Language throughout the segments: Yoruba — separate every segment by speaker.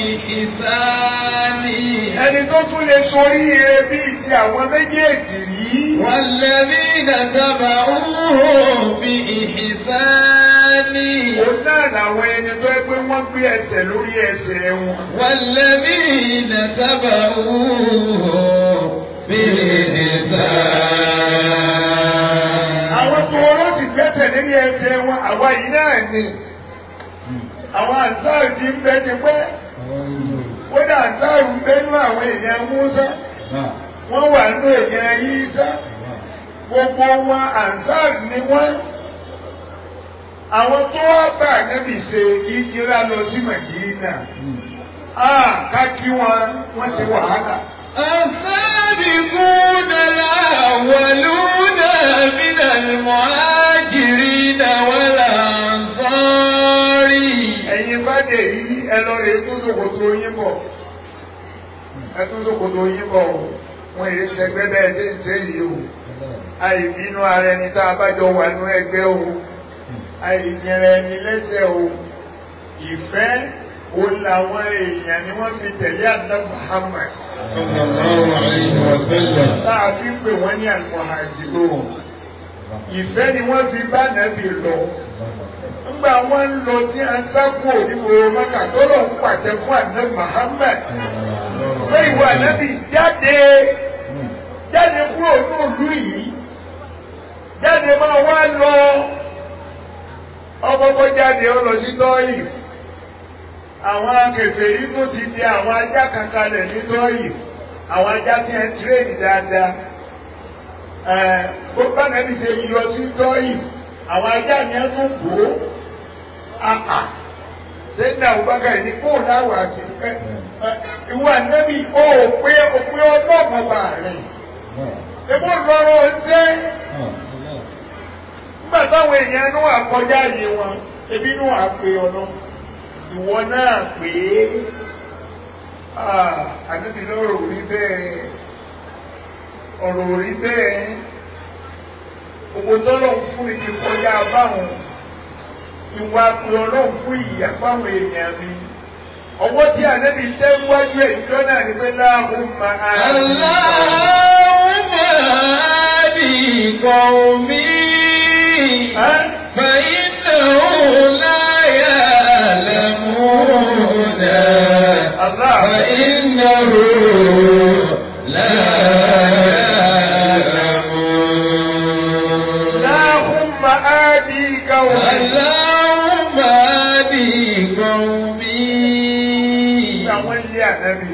Speaker 1: بإحسان
Speaker 2: ẹni tó tún lè soríire bíi ti àwọn méjèèjì yìí
Speaker 1: والذين تبعوه بإحسان
Speaker 2: òun náà làwọn ẹni tó ẹ pé wọ́n gbé ẹsẹ̀ lórí ẹsẹ̀ wọn.
Speaker 1: والذين تبعوه بإحسان
Speaker 2: àwọn tó wọ́n sì gbẹ́sẹ̀ lórí ẹsẹ̀ wọn àwa yìí náà ni àwọn àǹsáàrù ti ń bẹ ti pẹ́ kódà àǹsáàrù ń bẹ́nu àwọn èèyàn Músá wọ́n wà nínú èèyàn Ìsá gbogbo wọn àǹsáàrù ni wọ́n àwọn tó wá bá ànábì ṣe ìjírá lọ sí Mẹdínà ká kí wọn wọ́n ṣe wàhálà.
Speaker 1: السابقون الأولون من المهاجرين والأنصار
Speaker 2: ẹ̀yin fàdé yìí ẹ lọ rè tún ṣòkòtò yín bọ̀ ẹ tún ṣòkòtò yín bọ̀ o wọn èyí ṣẹgbẹ́ bẹ́ẹ̀ tí ń ṣe yìí o àìbínú ara ẹni tá a bá jọ wà nínú ẹgbẹ́ o àìyẹrẹ ẹni lẹ́sẹ̀ o ìfẹ́ o làwọn èèyàn ni wọ́n fi tẹ̀lé àná Muhammad
Speaker 3: صلى الله عليه وسلم
Speaker 2: tá a fi ń pè wọ́n ní al-muhajirun ìfẹ́ ni wọ́n fi bá nàbì lọ ńgbà wọ́n ń lọ tí a ń sákò nígboro mọ́kà tó lọ ń pàṣẹ fún àná Muhammad pé ìwà ànábì jáde jáde kúrò nílùú yìí jáde máa wá lọ ọkọ̀ọ̀kọ̀ jáde ó lọ sí tọ́yìf àwọn kèfèrí tó ti di àwọn ajá kan kalẹ̀ ní tọ́yìf àwọn ajá tí ẹ ń tírèdì dáadáa ẹ bó bá nàbí ṣe yọ sí tọ́yìf àwọn ajá ni ẹ tún bò ó àpà sẹ́yìn Abubakar ní kó láwọ̀ àti ẹ ẹ ìwọ ànábì ó pé òpin ọlọ́mọba rẹ̀ ebó lọ́rọ̀ ń sẹ́ nígbà táwọn èèyàn inú àkọjá yìí wọn ebi inú àpè ọ̀nà ìwọ náà pé ànábì lọ́rọ̀ ò rí bẹ́ẹ̀ ọ̀rọ̀ ò rí bẹ́ẹ̀ gbogbo tọ́lọ̀ ń fún mi ti kọjá báwọn ìwà pé ọlọ́run fún ìyà fáwọn èèyàn mi ọwọ́ tí ànábì tẹ́ wájú ẹ̀ ìjọ náà ni pé láàrún máa
Speaker 1: اللهم هدي قومي فإنهم لا يعلمون
Speaker 2: Allah
Speaker 1: فإنه لا يعلمون
Speaker 2: láàrún máa di káwọn
Speaker 1: اللهم هدي قومي
Speaker 2: àwọn ilé ànábì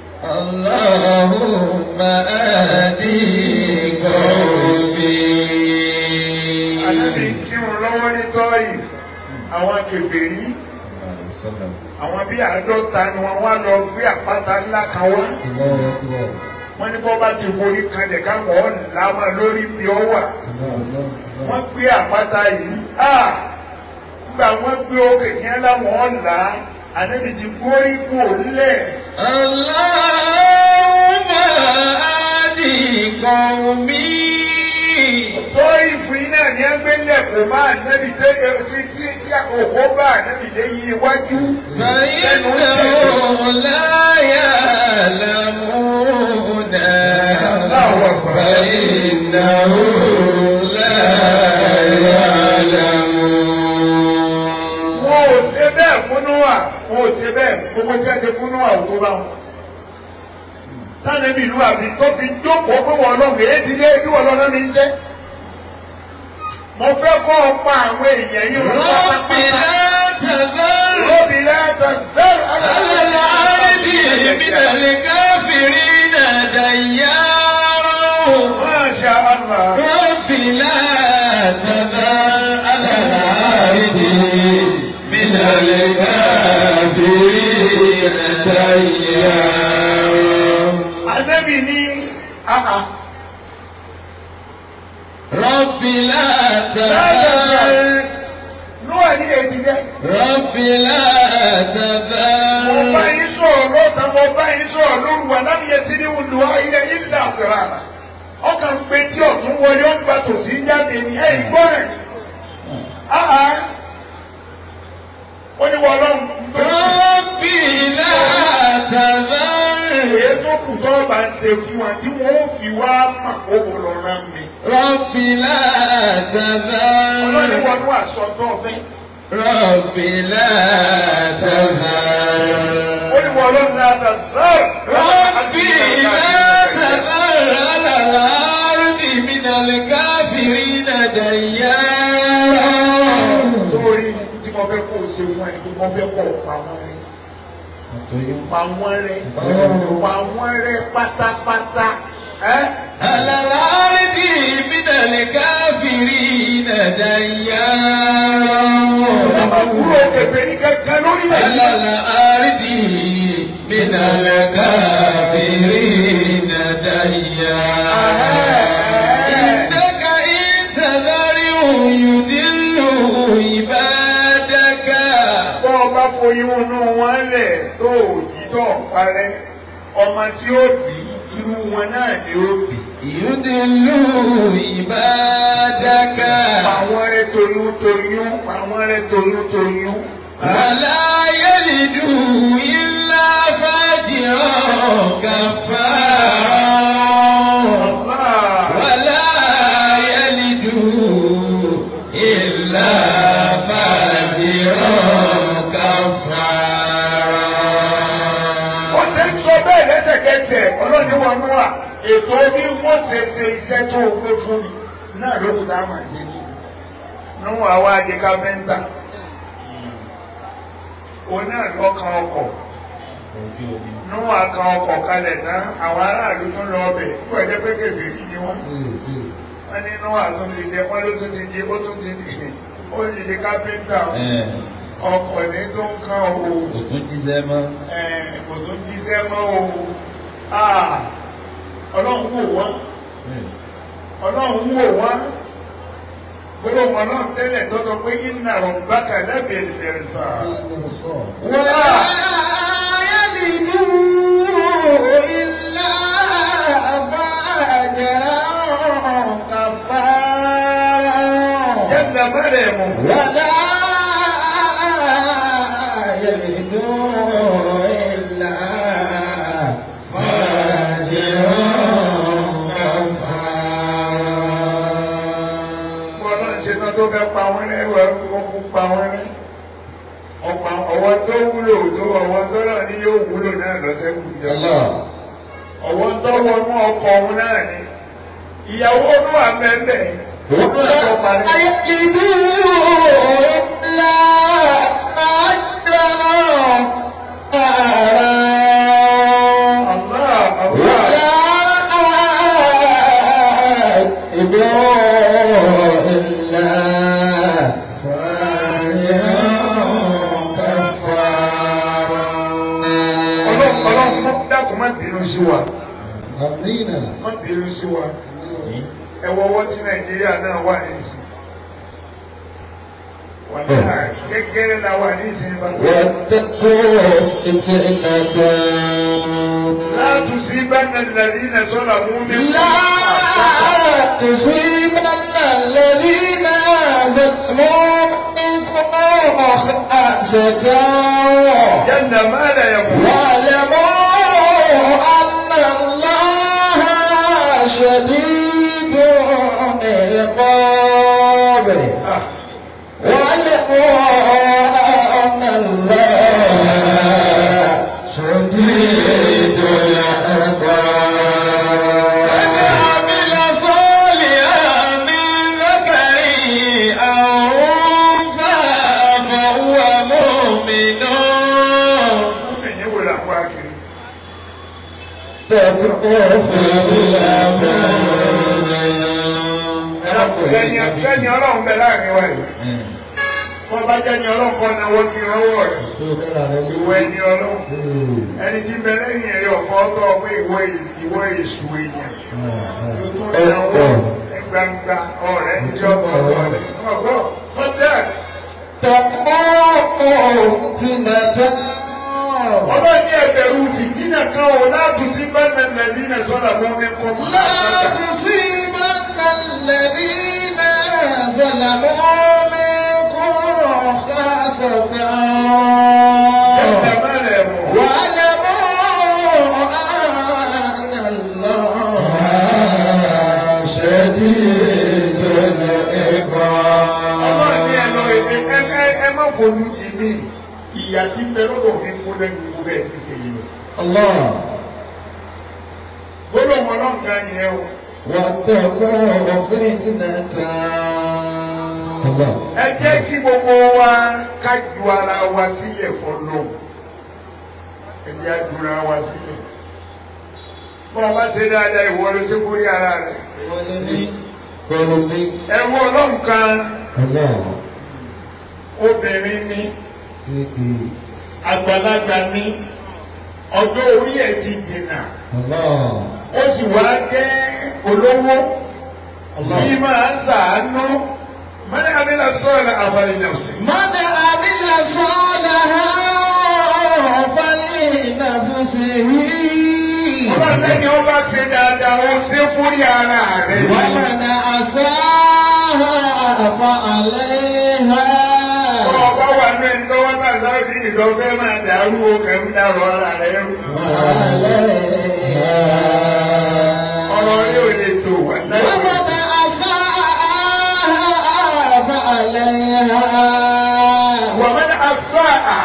Speaker 1: اللهم هدي قومي
Speaker 2: ànábì kírun lọ́wọ́ ní tọ́yì àwọn kèfèrí àwọn bíi àádọ́ta ni wọ́n wá lọ gbé àpáta ńlá kan wá
Speaker 3: الله أكبر
Speaker 2: wọ́n ní bọ́ bá ti forí kanlẹ̀ káwọn ọ̀là máa lórí bí ọ wà
Speaker 3: الله
Speaker 2: wọ́n gbé àpáta yìí á nígbà wọ́n gbé òkè kí wọ́n láwọn ọ̀là ànábì ti gbórí kú òlẹ̀
Speaker 1: اللهم هدي قومي
Speaker 2: tó ìfún iná ní ẹgbẹ́lẹ̀ kò máa ànábì tó tí tí tí òkú bá ànábì lé yí iwájú
Speaker 1: فإنهم لا يعلمون فإنهم لا يعلمون
Speaker 2: wọn ò ṣe bẹ́ẹ̀ fún Nóà wọn ò ṣe bẹ́ẹ̀ gbogbo tí a ṣe fún Nóà ò tó bá wọn. tánàbí ìlú àfi tó fi jókòó pé wọn lọ mèé ti dé bí wọn lọ náà mi ń jẹ́. mo fẹ́ kọ́ ọ pa àwọn èèyàn yìí wọn
Speaker 1: رب لا تذر
Speaker 2: lóbi láta bẹ́ẹ̀
Speaker 1: على الأرض من الكافرين ديارا
Speaker 2: Masha Allah.
Speaker 1: رب لا تذر على الأرض من الكافرين ديارا
Speaker 2: Ànábì ní àhà
Speaker 1: رب لا تذر
Speaker 2: Nóà ní ètí jẹ́.
Speaker 1: رب لا
Speaker 2: mo bá
Speaker 1: تذر
Speaker 2: yín sọ̀rọ̀ lọ́sàn-án mo bá yín sọ̀rọ̀ lóru wà lábìyẹ sí ní wùdú ayé ilẹ̀ àfẹ́rà ọkàn ń pe tí ọ̀tún wọlé ọgbà tòsí jáde ní ẹ̀ ìgbọ́ rẹ̀ áhà ó ní wọ́n lọ́n
Speaker 1: رب لا
Speaker 2: kù tó bá ń ṣe fún wa tí wọ́n ó fi wá mà kó wò lọ rán mi.
Speaker 1: رب لا
Speaker 2: ọlọ́ni
Speaker 1: تذر
Speaker 2: wọnú àṣọ tó fẹ́.
Speaker 1: رب لا تذر
Speaker 2: ó ní wọ́n lọ́nà àtàzọ́.
Speaker 1: ربي لا تذر على الأرض من الكافرين ديارا
Speaker 2: sórí tí mo fẹ́ kó o ṣe fún ẹni pé mo fẹ́ kó o pa wọ́n rẹ́. pa wọ́n rẹ́. pa wọ́n rẹ́ pátápátá. ẹ́
Speaker 1: على الأرض من الكافرين ديارا
Speaker 2: àbúrò kẹfẹ́ ní kankan lórí
Speaker 1: على
Speaker 2: bẹ́ẹ̀.
Speaker 1: الأرض من الكافرين ديارا إنك إن تذرهم يضلوا عبادك
Speaker 2: bọ́ ọ bá foyún inú wọn lẹ̀ tó ò jí tó ò parẹ́ ọmọ tí ó bí irú wọn náà ni ó bí.
Speaker 1: يضلوا عبادك
Speaker 2: àwọn rẹ toyún toyún àwọn rẹ toyún toyún.
Speaker 1: ولا يلدوا إلا فاجرا كفارا
Speaker 2: Allah.
Speaker 1: ولا يلدوا إلا فاجرا كفارا
Speaker 2: ó ti ń sọ bẹ́ẹ̀ lẹ́sẹ̀kẹsẹ̀ ọlọ́ni wọn mú wa ètò bí wọ́n ṣe ṣe iṣẹ́ tó o gbé fún mi náà ló kù tá a máa ṣe nìyí. nú àwa di kápẹ́ńtà òun náà lọ́kàn ọkọ̀ nú àkàn ọkọ̀ kalẹ̀ tán àwọn aráàlú tó lọ ọbẹ̀ nígbà jẹ́ pé kèfèrí ni wọ́n. wọ́n ní nú àtún ti dé wọ́n ló tún ti di ó tún ti di ó ti di kápẹ́ńtà ọkọ̀ ní tó ń kàn o
Speaker 1: kò tún jíṣẹ́ mọ́.
Speaker 2: ẹ̀, kò tún jíṣẹ́ mọ́ o Ah, ọlọ́run wò wọ́n ọlọ́run wò wọ́n gbólóhùn ọlọ́run tẹ́lẹ̀ tọ́tọ́ pé inna rabbaka labil mirsad.
Speaker 1: ولا يلدوا إلا فاجرا كفارا
Speaker 2: yẹ́nà mẹ́rẹ̀ mú.
Speaker 1: ولا يلدوا إلا فاجرا كفارا
Speaker 2: ọlọ́run ṣe tán tó fẹ́ pa wọ́n rẹ́ wọ́n kú pa wọ́n rẹ́ ọ̀pá ọwọ́ tó wúlò tó ọwọ́ tó náà ní yóò wúlò náà lọ́sẹ̀ kù jọ. ọwọ́ tó wọnú ọkọ̀ òun náà ni ìyàwó ló wà mẹ́mẹ́
Speaker 1: ولا يجدوا إلا أجرا كفارا
Speaker 2: Allah Allah. ọlọ́run ọlọ́run mọ́ dákun má bínú sí wa má bínú sí wa ẹ wọ ọwọ́ tí nàìjíríà náà wà ní ìsìn wà náà gẹ́gẹ́rẹ́ la wà ní ìsìn bá. láti sí bẹ́ẹ̀ nàlẹ́ iná sọ́la mú mi.
Speaker 1: لا تصيبن الذين ظلموا منكم خاصة
Speaker 2: yànnà má lè yẹ kú.
Speaker 1: واعلموا أن الله شديد العقاب واعلموا أن الله شديد العقاب عمل صالحا من ذكر أو أنثى فهو مؤمن
Speaker 2: mi ní wò làwọn akiri. ẹ̀yìn sẹ́ni ọlọ́run bẹ láàrin wa yìí. wọ́n bá jẹ́ ni ọlọ́run kọ́ náwó kí n rọ́wọ́ rẹ̀. ìwọ ẹni ọlọ́run. ẹni tí ń bẹ lẹ́yìn rẹ̀ ọ̀fọ́ tọ́ pé ìwọ ìwọ èṣù èèyàn. tuntun ìyàwó gbangba ọ̀rẹ́ níjọ́ ọ̀tọ̀ rẹ̀. ọgbọ́ fọ́dà ọlọ́run ní ẹgbẹ̀rún fìtínà kan ò látún sí bẹ́ẹ̀ lẹ́dínà sọ́dà mọ́ mi kọ́ mọ́.
Speaker 1: لا تصيبن الذين ظلموا منكم خاصة
Speaker 2: ẹ̀ẹ́dẹ̀ má lẹ̀ mọ́.
Speaker 1: واعلموا
Speaker 2: fojú di mí ìyá tí ń bẹ lọ́dọ̀ mi kó lẹ́nu gbogbo bẹ́ẹ̀ ti ṣe yìí lọ.
Speaker 3: الله
Speaker 2: gbólóhùn ọlọ́run gan yẹn o.
Speaker 3: واتقوا فتنة الله
Speaker 2: ẹ jẹ́ kí gbogbo wa ká ju ara wa sílẹ̀ fọlọ́ ẹ jẹ́ á ju ara wa sílẹ̀ bó o bá ṣe dáadáa ìwọ ló ti kórè ara rẹ̀
Speaker 3: قولوا لي
Speaker 2: ẹ wo ọlọ́run kan
Speaker 3: الله
Speaker 2: obìnrin ni
Speaker 3: إيه إيه.
Speaker 2: àgbàlagbà ni ọjọ́ orí ẹ̀ ti dènà
Speaker 3: الله
Speaker 2: ó sì wá jẹ́ olówó
Speaker 3: Allah.
Speaker 2: bí máa ń sàánú mọ́ni abílẹ̀ sọ́ọ̀lá àfàlẹ́ náà sí.
Speaker 1: من عمل صالحا فلنفسه
Speaker 2: ọlọ́run lẹ́ni ó bá ṣe dáadáa ó ṣe fúrí ara rẹ̀ ni.
Speaker 1: ومن أساء فعليها
Speaker 2: ọba wà ní ẹni tó wá sáà sáàbì ìdán fẹ́ máa dàrú o kẹ́ ń dàrú ara rẹ̀ rú. ọ̀rọ̀ yóò lè tó wà náà.
Speaker 1: ومن أساء فعليها
Speaker 2: wà má ní asáà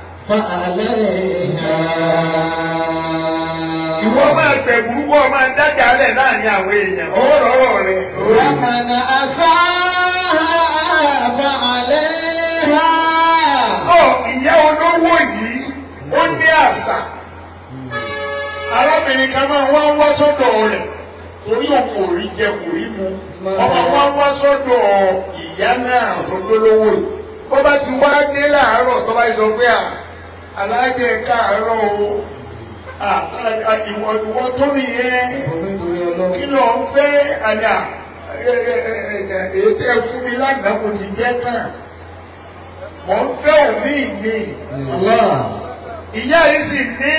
Speaker 1: فعليها
Speaker 2: ìwọ máa gbẹ̀ burúkú ọ máa dájà lẹ̀ láàrin àwọn èèyàn owó lọ́rọ̀ rẹ̀.
Speaker 1: ومن أساء فعليها
Speaker 2: ọ ìyá olówó yìí ó ní àṣà arábìnrin kan máa wá wá sọ́dọ̀ rẹ̀ torí òun kò rí jẹ kò rí mu ọmọ wá wá sọ́dọ̀ ìyá náà tó dólówó yìí bó bá ti wá dé láàárọ̀ tó bá sọ pé à alájẹ káàárọ̀ o à à, ìwọ ìwọ tó nìyẹn kí ló ń fẹ́ àdá èyí tẹ́ fún mi lánàá mo ti jẹ́ tán mò ń fẹ́ òmí mi
Speaker 3: الله
Speaker 2: ìyá yìí sì ní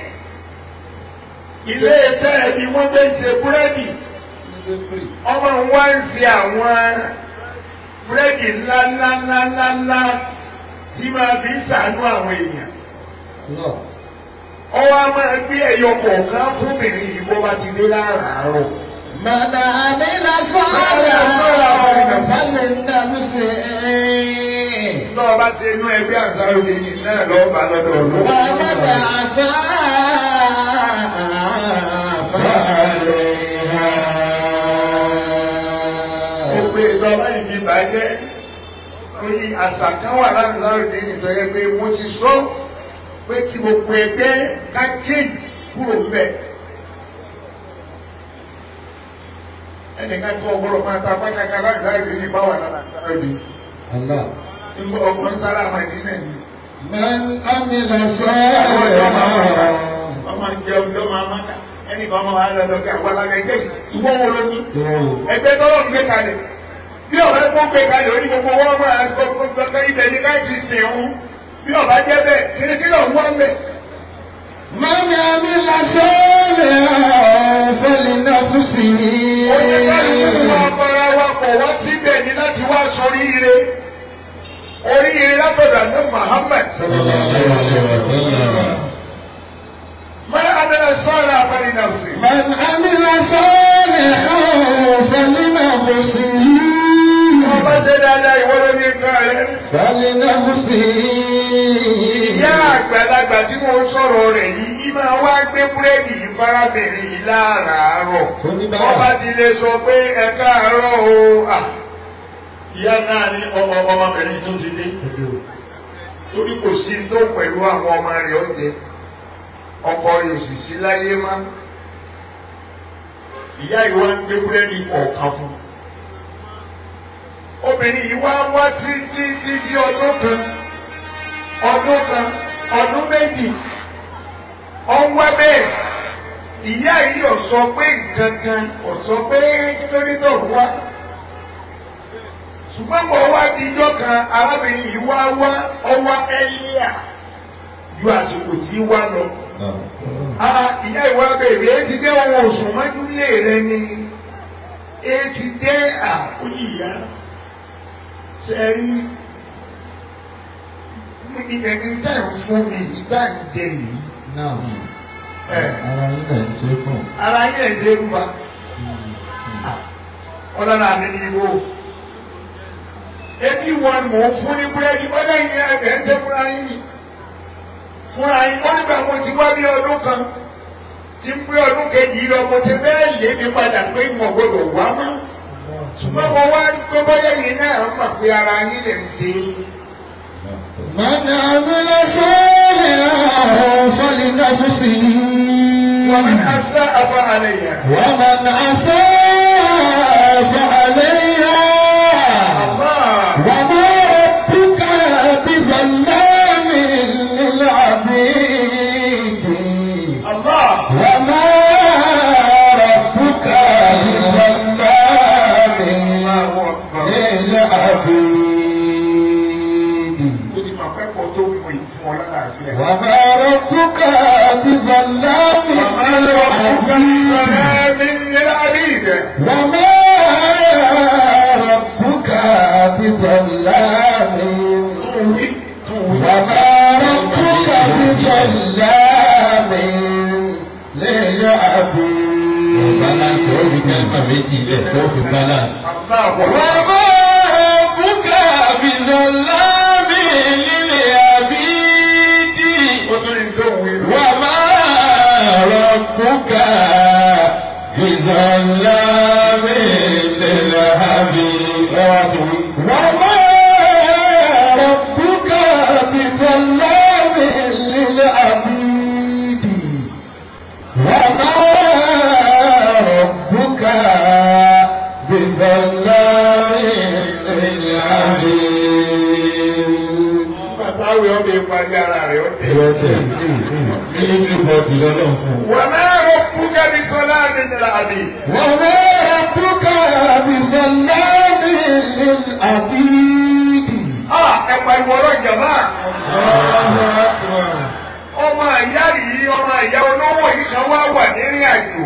Speaker 2: ilé iṣẹ́ ẹbí wọ́n gbé ń ṣe búrẹ́dì ọmọ wa ń ṣe àwọn búrẹ́dì ńláńláńláńlá tí máa fi ń ṣàánú àwọn èèyàn
Speaker 3: الله
Speaker 2: ọwọ́ a máa gbé ẹyọ kọ̀ọ̀kan fúnbìnrin yìí bó bá ti dé láràárọ̀
Speaker 1: من عمل صالحا فلنفسه
Speaker 2: náà bá ṣe inú ẹgbẹ́ àṣàròdì ní náà lọ́ọ́ bá lọ́dọ̀
Speaker 1: ومن
Speaker 2: ọlọ́wọ́.
Speaker 1: أساء فعليها
Speaker 2: ó pé ìjọba yìí fi bàjẹ́ orí àṣà kan wà láàrin nìkan yẹn pé mo ti sọ pé kí gbogbo ẹgbẹ́ ká change kúrò mbẹ. ẹnìkan kọ́ ọgbọ́dọ̀ máa ta pátákà láàrin ní báwa láàrin
Speaker 3: الله
Speaker 2: nígbà ọgbọ́n sára máa ní náà ni.
Speaker 3: من عمل صالحا
Speaker 2: ọmọ ìjẹ ọjọ́ máa má ta ẹnìkan máa wà lọ́dọ̀ kí àwọn alága ẹgbẹ́ yìí ìwọ́n wo ló ní ẹgbẹ́ tọ́lọ́ ń gbé kalẹ̀ bí ọ̀bẹ kó gbé kalẹ̀ orí gbogbo wọn máa kó sọ́kè ibẹ̀ ní ká ti sìn ọ́n bí ọba jẹ́ bẹ́ẹ̀ kíríkírí ọ̀hún wá ń bẹ̀.
Speaker 1: من عمل صالحا فلنفسه
Speaker 2: Oye kálukú wa bára wa pọ̀ wá síbẹ̀ ní láti wá sóríire. Oríire látọ̀dọ̀ ní Muhammad.
Speaker 3: صلى الله عليه وسلم
Speaker 2: Mọ́lá Abẹ́lẹ̀ sọ́ọ̀rọ̀ àfẹ́rí náà sí.
Speaker 1: من عمل صالحا فلنفسه
Speaker 2: Wọ́n bá ṣe dáadáa ìwọ ló ní nǹkan rẹ̀.
Speaker 1: فلنفسه
Speaker 2: Ìyá àgbàlagbà tí mo ń sọ̀rọ̀ rẹ̀ yìí, yìí máa wá gbé búrẹ́dì yìí fárábìnrin yìí láràárọ̀.
Speaker 3: Oníbàárà.
Speaker 2: Wọ́n bá ti lè sọ pé ẹ káàárọ̀ o. à, Ìyá náà ní ọmọ ọmọbìnrin tó ti dé. Torí kò sí tó pẹ̀lú àwọn ọmọ rẹ̀ ọ̀jẹ̀. Ọkọ rẹ̀ ò sì sí láyé má. Ìyá yìí wá ń gbé búrẹ́dì kọ̀ọ̀kan fún un. Obìnrin yìí wá wá títí títí ọdún kan ọdún kan ọdún méjì ọwọ́ bẹ́ẹ̀ ìyá yìí ò sọ pé nǹkan kan ò sọ pé kílódé tó wá ṣùgbọ́n mo wá di ijọ́ kan arábìnrin yìí wá wá ọwọ́ ẹ́líà ju àsìkò tí wá lọ. Ah, ìyá ìwà bèbè é ti jẹ́ ohun òsùn májúlé rẹ ni é ti jẹ́ àkóyí ìyá sẹ́rí ẹni tá à ń fún mi yìí tá à ń jẹ yìí
Speaker 3: náà
Speaker 2: ẹ̀
Speaker 3: ara yín náà ń ṣe kàn
Speaker 2: ara yín ẹ̀ jẹ́ rúwa ọlọ́run àmì ní ibò ebi wọn mò ń fún ní búrẹ́dì bọ́dọ̀ yìí ẹ̀bẹ̀ ń tẹ́ fúnra yín ni fúnra yín ó nígbà mo ti wá bí ọdún kan tí ń gbé ọdún kejì lọ mo ti bẹ́ẹ̀ lé mi padà pé mo gbọdọ̀ wá mọ́ ṣùgbọ́n mo wá gbé bọ́yá yìí náà mọ̀ pé ara yín lè ń ṣe
Speaker 1: من عمل صالحا فلنفسه
Speaker 2: ومن أساء فعليها
Speaker 1: ومن أساء فعليها
Speaker 2: الله
Speaker 1: وما ربك بظلام للعبيد
Speaker 2: الله
Speaker 1: وما ربك بظلام
Speaker 2: الله أكبر
Speaker 1: للعبيد
Speaker 2: ó ti mọ̀ pẹ́pọ̀ tó mú ìfún ọ lálàáfíà.
Speaker 1: وما ربك بظلام
Speaker 2: وما ربك
Speaker 1: للعبيد
Speaker 2: بظلام للعبيد
Speaker 1: وما ربك بظلام
Speaker 2: توي توي
Speaker 1: وما ربك بظلام
Speaker 3: balance ó
Speaker 1: للعبيد
Speaker 3: fi kẹ́lìmọ̀ méjì ilẹ̀ tó fi balance.
Speaker 2: الله أكبر
Speaker 1: وما ربك بظلام للعبيد
Speaker 2: ó tún ní tó wí lọ.
Speaker 1: وما ربك بظلام للعبيد وما ربك بظلام للعبيد وما ربك بظلام للعبيد
Speaker 2: bàtà wí ọbẹ̀ parí ara rẹ̀ ó tẹ̀.
Speaker 3: military body lọ́lọ́run fún un.
Speaker 2: وما ربك بظلام للعبيد
Speaker 1: وما ربك بظلام للعبيد
Speaker 2: ah ẹ pariwo ọ̀rọ̀ jàmá. ọmọ ìyá yìí ọmọ ìyá olówó yìí kan wá wà nírìn àjò.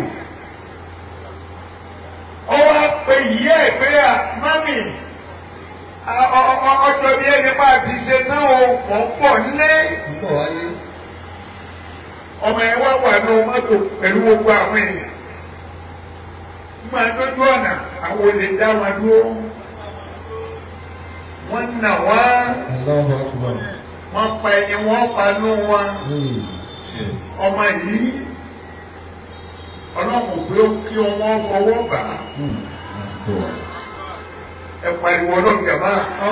Speaker 2: ó wá pe ìyá ẹ̀ pé à mami a- ọ- ọ- ọ- ọjọ́ bí ẹni bá ti ṣe tán o mọ̀ ń bọ̀ nílé. ọmọ ẹ wá wà ní mọ́tò pẹ̀lú gbogbo àwọn èèyàn. nígbà lójú ọ̀nà àwọn olè dá wọn dúró. wọ́n nà wá
Speaker 1: الله أكبر
Speaker 2: wọ́n pa ẹni wọ́n pa nú wọn. ọmọ yìí ọlọ́run pé ó kí wọ́n fọwọ́ bà á ẹ pariwo ọlọ́run jàmá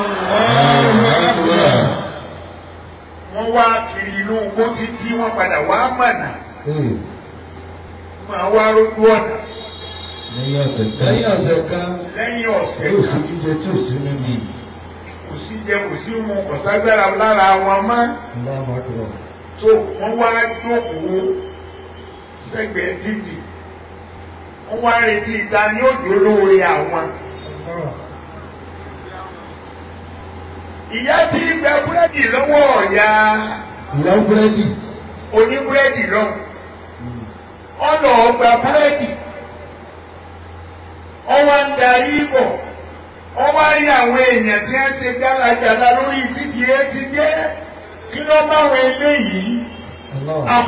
Speaker 2: wọ́n wá kiri inú igbó títí wọ́n padà wá mọ̀nà máa wá rójú ọ̀nà
Speaker 3: lẹ́yìn ọ̀sẹ̀ kan
Speaker 1: lẹ́yìn ọ̀sẹ̀ kan
Speaker 2: lẹ́yìn ọ̀sẹ̀
Speaker 1: yóò sí
Speaker 2: kan
Speaker 1: jíjẹ tí ò sí mímu
Speaker 2: kò sí jẹ kò sí mu kò ságbára lára wọn mọ́
Speaker 1: Allahu Akbar
Speaker 2: tó wọ́n wá jókòó sẹ́gbẹ̀ẹ́ títì wọ́n wá retí ìta ní òjò lóore àwọn. ìyá tí ń gba búrẹ́dì lọ́wọ́ ọ̀ya
Speaker 1: ìyá búrẹ́dì
Speaker 2: oníbúrẹ́dì lọ ọ̀nà ọgbà búrẹ́dì ọwọ́ ń darí bọ̀ ọwọ́ rí àwọn èèyàn tí wọ́n ti gálagàlà lórí títì ẹ ti jẹ́ kí ló máwọn eléyìí
Speaker 1: Allah
Speaker 2: Ah.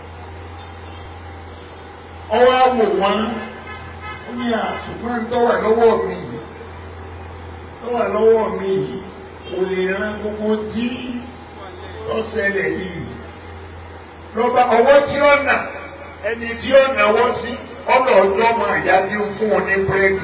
Speaker 2: ọwọ́ àwò wọn ó ní àtùmọ̀ ń tọ́wà lọ́wọ́ mi yìí tọ́wà lọ́wọ́ mi yìí kò lè ran gbogbo tí ó ṣẹlẹ̀ yìí lọ́ba ọwọ́ tí ó nà ẹni tí ó náwó sí ọ̀nà ọjọ́ ọmọ ìyá tí ń fún un ní búrẹ́dì.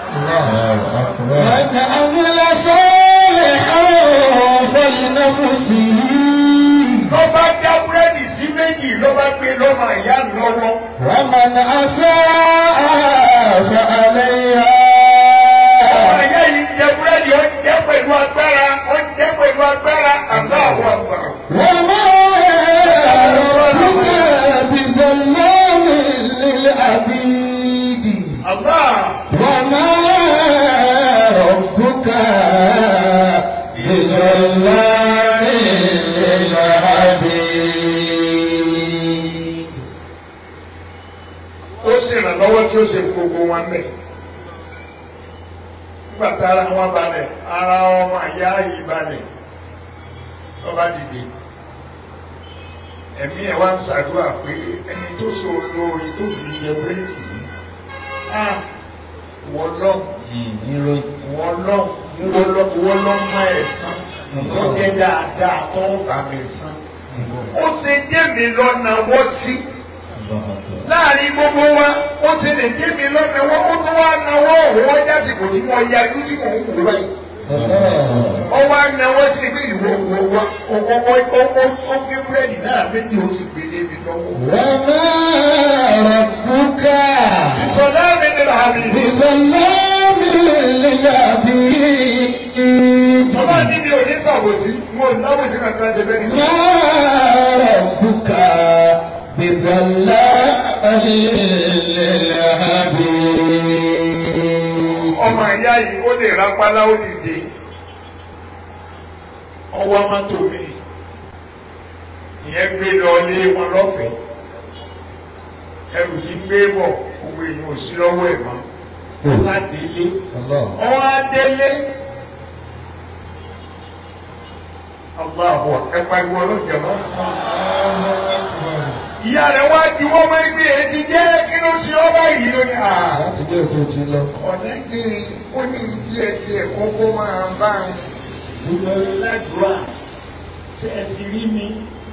Speaker 1: من عمل صالحا فلنفسه
Speaker 2: lọ́ba dá búrẹ́dì sí méjì lọ́ba gbé lọ́mọ ìyá lọ́wọ́.
Speaker 1: ومن أساء فعليها
Speaker 2: ọmọ ìyá yìí jẹ búrẹ́dì ó jẹ pẹ̀lú agbára ó jẹ pẹ̀lú agbára Allahu Akbar.
Speaker 1: وما ربك بظلام للعبيد
Speaker 2: Allah.
Speaker 1: وما ربك بظلام للعبيد
Speaker 2: ó ṣèrànlọ́wọ́ tí ó ṣe gbogbo wọn bẹ̀. nígbà tára wọn balẹ̀ ara ọmọ ìyá yìí balẹ̀ lọ́ba dìde. ẹ̀mí ẹ̀ wá ń ṣàdúrà pé ẹni tó so lórí tó kì í jẹ búrẹ́dì yìí. á wọ́n lọ́hùn
Speaker 3: ìròyìn
Speaker 2: wọ́n lọ́hùn ìwọ lọ ìwọ lọ mọ ẹ̀san tó jẹ́ dáadáa tó ń bà mí san ó ṣe dé mi lọ́nà wọ́ sí láàrin gbogbo wa ó ti lè dé mi lọ́nà wọ́ ó tún wá náwó òun wọ́n jásìkò tí mo yajú tí mò ń wò báyìí ó wá náwó sí ni pé ìwọ ìwọ wa ó ó ó ó ó ó gbé búrẹ́dì náà méjì ó sì gbé lé mi lọ́wọ́.
Speaker 1: وما ربك
Speaker 2: ìsọdá mi ni làbí.
Speaker 1: بظلام للعبيد
Speaker 2: Bàbá ní mi ò ní sàbòsí, mo ò nábòsí kankan ṣe bẹ́ẹ̀ ni.
Speaker 1: ما ربك بظلام للعبيد
Speaker 2: Ọmọ ìyá yìí ó lè rápálá ó dìde. Ọwọ́ mọ́tò mi. Ìyẹn gbé lọ lé wọn lọ́fẹ̀ẹ́. Ẹrù tí ń gbé bọ̀, gbogbo èèyàn ò sí lọ́wọ́ ẹ̀ mọ́. Ó sá délé.
Speaker 1: الله
Speaker 2: Ọwọ́ á délé. Allahu ẹ pariwo ọlọ́jà máa. Ìyá rẹ̀ wá ju ọmọ ẹgbẹ́ ẹ ti jẹ́ kí ló ṣe ọ́ báyìí lónìí. Ah
Speaker 1: láti bí ètò ti lọ
Speaker 2: ọ̀nẹ́gìn ó ní tiẹ̀ tiẹ̀ kọ́kọ́ máa bá ń ṣe ládùúrà ṣé ẹ ti rí mi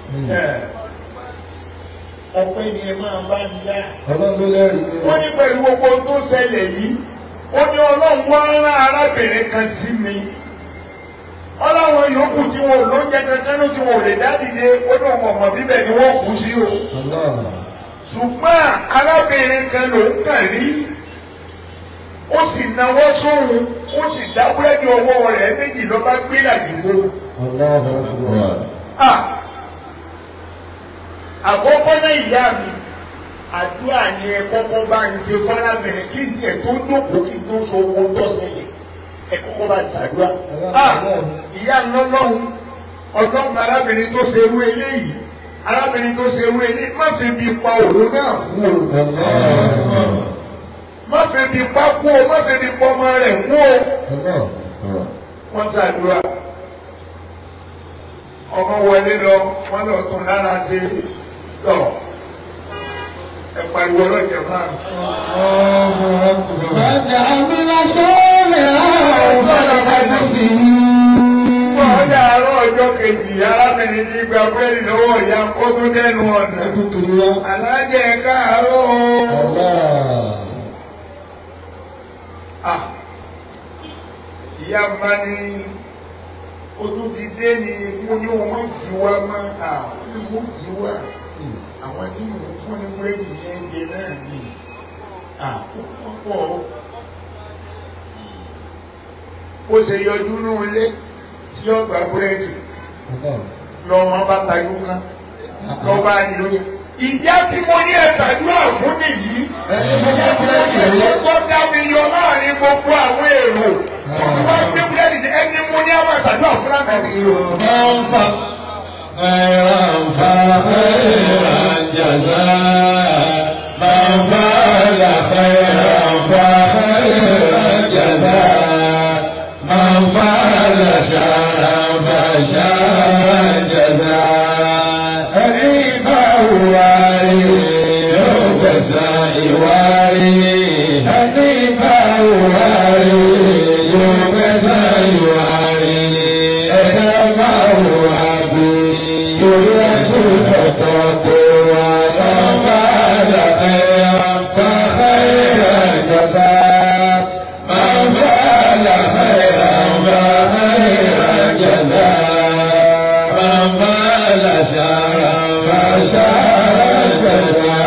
Speaker 2: ọpẹ́ ni ẹ máa bá ń dá.
Speaker 1: ọlọ́run ló lẹ́rìí ni
Speaker 2: ó ní pẹ̀lú gbogbo ohun tó ṣẹlẹ̀ yìí ó ní ọlọ́run wá rán arábìnrin kan sí mi ọlọ́run yòókù tí wọn ò lóúnjẹ kankan ló tí wọn ò lè dá dìde ó ní ọmọ ọmọ bíbẹ̀ ni wọ́n kú sí o
Speaker 1: Allah
Speaker 2: ṣùgbọ́n arábìnrin kan ló ń kàn rí ó sì náwó sóhun ó sì dá búrẹ́dì ọwọ́ rẹ̀ méjì ló bá gbé làjì fún un.
Speaker 1: Allahu Akbar
Speaker 2: Ah! àkọ́kọ́ náà ìyá mi àdúrà ni ẹ kọ́kọ́ bá ń ṣe fárábìnrin kí n tiẹ̀ tó dókòó kí n tó so owó tọ́sẹ̀lẹ̀ ẹ kọ́kọ́ bá ń ṣàdúrà. Ah! ìyá ńlọ́lọ́hún ọlọ́run arábìnrin tó ṣerú eléyìí arábìnrin tó ṣerú eléyìí má fi bí pa òun náà kú o
Speaker 1: Allah
Speaker 2: má fi bí pa kú o má fi bí pa ọmọ rẹ̀ kú o
Speaker 1: Allah
Speaker 2: wọ́n ṣàdúrà ọmọ wọlé lọ wọ́n lọ tún lára ṣe lọ ẹ pariwo ọlọ́jà máa.
Speaker 1: من عمل صالحا فلنفسه
Speaker 2: wọ́n dàárọ̀ ọjọ́ kejì arábìnrin ti gba búrẹ́dì lọ́wọ́ ìyá kó tó dẹnu ọ̀nà.
Speaker 1: Ẹdúkìrí wa
Speaker 2: alájẹ káàárọ̀ o.
Speaker 1: Allah
Speaker 2: Ah, ìyá ń bá ní o tún ti dé ni mo ní wọn má jí wá mọ́ ah ó ní mo jí wá àwọn tí mò ń fún ní búrẹ́dì yẹn jẹ náà ni ah ó wọ́n pọ̀ ó. ó ṣe yọjú ní ilé tí ó gba búrẹ́dì
Speaker 1: Allah
Speaker 2: lọ́wọ́ bá tajú kan lọ́wọ́ bá ní lóye. ìjà tí mo ní ẹ ṣàdúrà fún nìyí
Speaker 1: ẹni tó bá ti rẹ̀ kẹ̀lé
Speaker 2: tó dá mi yọ láàrin gbogbo àwọn èrò tó fi wá gbé búrẹ́dì ní ẹni mo ní àwọn ṣàdúrà fún láǹkà nìyí o.
Speaker 3: من فق خيرا فخيرا جزاء من فعل خيرا فخيرا جزاء من فعل شرا فشرا جزاء ẹni bá wárí yóò gbẹ̀san ìwárí ẹni bá wárí yóò gbẹ̀san ìwárí ẹ̀dá máa wà bí torí àtúbọ̀tọ̀ tó wà lọ́ba àdàkẹ́ àǹfààní àjọta máa bá àlàfẹ́ àǹfààní àjọta máa bá àlàṣàrà àǹfààní àjọta.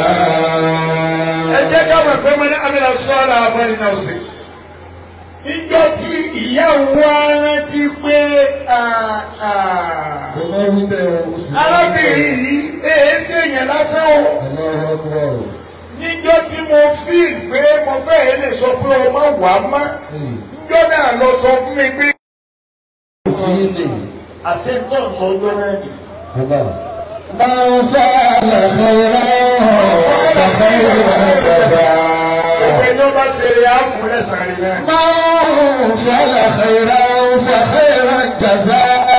Speaker 2: ẹ jẹ́ ká mọ̀ pé mo ní amílà sọ́ọ́lá afẹ́ni náà sí. ìjọ tí ìyá wa rántí pé ah, ah,
Speaker 1: Mo máa wí bẹ́ẹ̀ o sì máa wí bẹ́ẹ̀.
Speaker 2: arábìnrin yìí èé ṣèyàn lásán o.
Speaker 1: Allahu Akbar
Speaker 2: níjọ́ tí mo fi pé mo fẹ́ lè sọ pé o má wà á má níjọ́ náà lọ sọ fún mi pé.
Speaker 1: tí ní
Speaker 2: àṣẹ tó ń sọ ọjọ́ náà nì.
Speaker 1: Allah. من فعل خيرا فخيرا جزاء
Speaker 2: òpè ní ó bá ṣe rè á fún lẹ́sàn-án rẹ̀ náà.
Speaker 1: من فعل خيرا فخيرا جزاء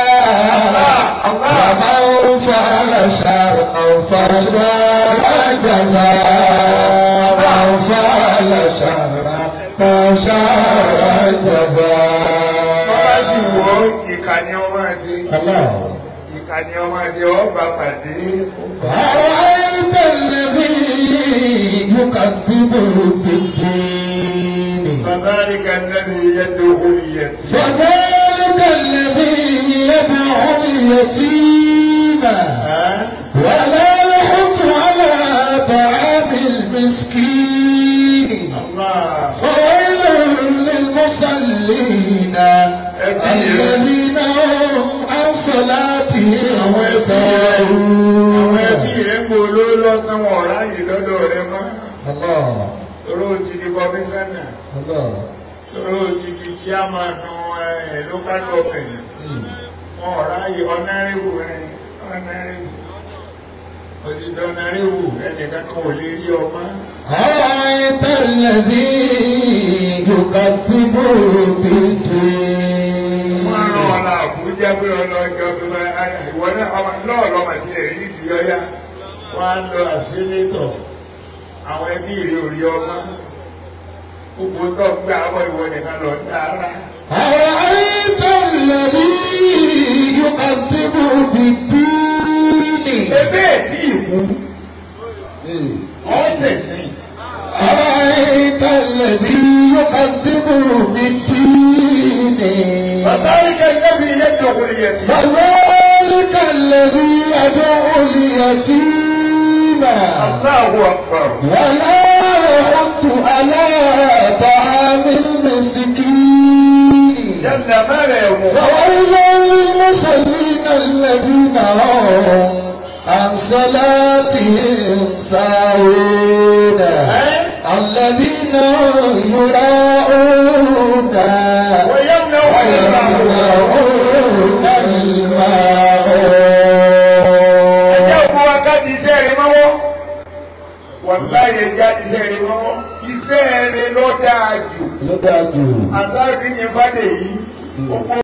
Speaker 1: ومن فعل شرا فشرا جزاء من فعل شرا فشرا جزاء
Speaker 2: wo ìkà ni ọmọ àti
Speaker 1: الله
Speaker 2: ìkà ni ọmọ àti ọba pàdé
Speaker 1: أرأيت الذي يكذب بالدين
Speaker 2: فذلك الذي يدعو اليتيم
Speaker 1: فذلك الذي يدعو اليتيم
Speaker 2: ها؟
Speaker 1: ولا يحض على طعام المسكين
Speaker 2: الله
Speaker 1: فويل للمصلين الذين هم عن صلاتهم
Speaker 2: àwọn
Speaker 1: ساهون
Speaker 2: ẹbí rẹ̀ ń bo olóòlò tán wọn ọ̀rá yìí lọ́dọ̀ rẹ̀ mọ́
Speaker 1: الله
Speaker 2: toró ti di kọmíṣánná
Speaker 1: الله
Speaker 2: toró ti di chairmanu ẹ̀ local government wọn ọ̀rá yìí ọ̀nàrẹ́wù ẹ̀ ọ̀nàrẹ́wù òdìdí ọ̀nàrẹ́wù ẹnìkan kan ò lè rí ọmọ
Speaker 1: أرأيت الذي يكذب بالدين
Speaker 2: wọn rán ọ lọ Àbújá pé ọlọ́jọ́ bí wọn ìwọ náà ọmọ lọ́ọ̀lọ́mọ tí ẹ̀ rí ibi ọ̀yá wọn á lọ àsínétọ̀ àwọn ẹbí rẹ̀ ò rí ọmọ gbogbo tó ń gbà bọ̀ ìwọ nìkan lọ ń dára.
Speaker 1: أرأيت الذي يكذب بالدين
Speaker 2: ebe tí ìkú ọ̀sẹ̀ sí
Speaker 1: أرأيت الذي يكذب بالدين
Speaker 2: bàbá ìkẹ́ ìkẹ́bí yẹn dọ̀kùnrin yẹn ti.
Speaker 1: فذلك الذي يدعو اليتيم
Speaker 2: Allahu akbar.
Speaker 1: ولا يحض على طعام المسكين
Speaker 2: yálà mẹ́rẹ̀ ẹ̀wọ̀n.
Speaker 1: فويل للمصلين الذين هم عن صلاتهم ساهون الذين يراءون
Speaker 2: ويمنعون
Speaker 1: ويمنعون
Speaker 2: ẹjẹ́
Speaker 1: الماء
Speaker 2: òkú wa ká di iṣẹ́ rẹ mọ́wọ́ wàláyé já di iṣẹ́ rẹ mọ́wọ́ iṣẹ́ rẹ ló dáa jù
Speaker 1: ló dáa jù.
Speaker 2: aláàbí yẹn fàdé yìí ó kó